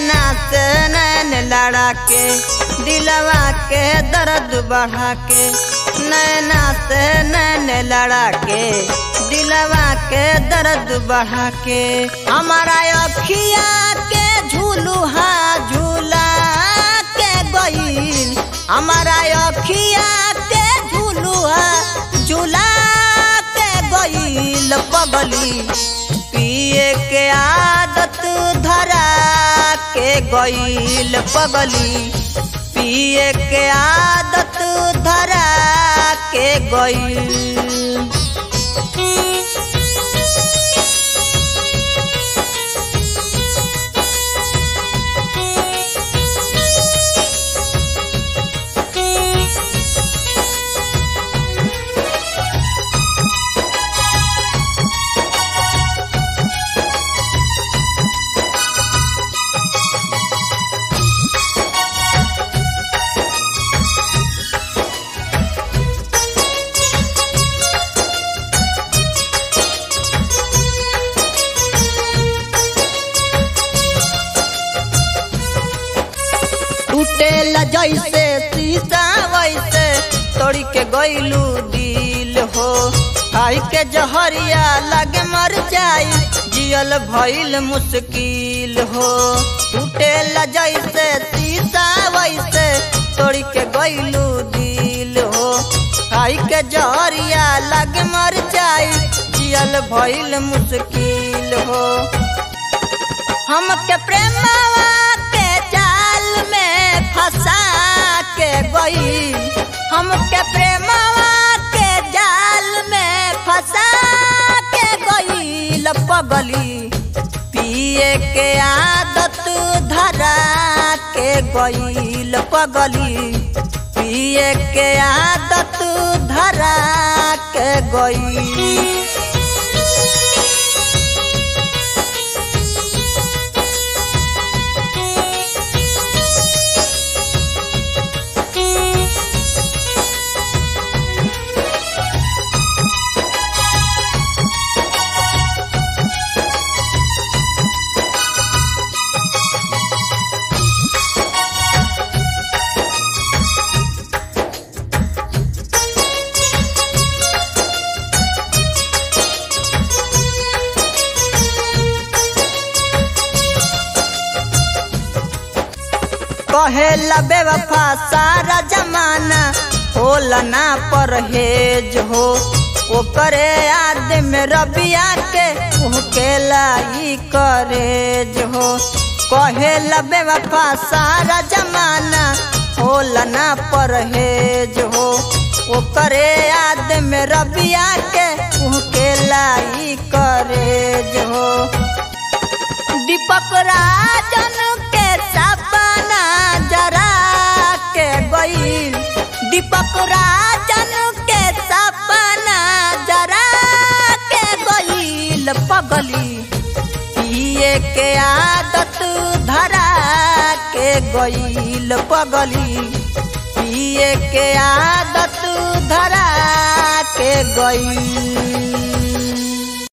नैना से नैन लड़ा के दिलवा के दर्द बढ़ा के नैना से नैन लड़ा के दिलवा के दर्द बढ़ा के हमारा अखिया के झूलुहा झूला के गईल हमारा अखिया के झूलुहा झूला के गईल पगली पिए के आदत धरा के गईल पगली पिए के आदत धरा के गईल टूटेला जैसे शीशा वैसे तोड़ी के गईलू दिल हो खाई के जहरिया लगे मर जाई जियल भइल मुश्किल हो टूटेला जैसे शीशा वैसे तोड़ी के गईलू दिल हो खाई के जहरिया लगे मर जाई जियल भइल मुश्किल हो हमके प्रेमवा के जाल में फंसा के गई हमके प्रेमवा के जाल में फंसा के गई पगली पिए के आदत धरा के गईल पगली पिए के आदत धरा के गई कहेला बेवफा सारा जमाना होला ना परहेज हो ओकरे याद में रबिया के उहकेला ई करेज हो कहेला बेवफा सारा जमाना होला ना परहेज हो ओकरे याद में रबिया के उहकेला ई करेज हो दीपक राजन के सपना जरा के गईल दीपक राजन के सपना जरा के गईल पगली पिए के आदत धरा के गईल पगली पिए के आदत धरा के गईल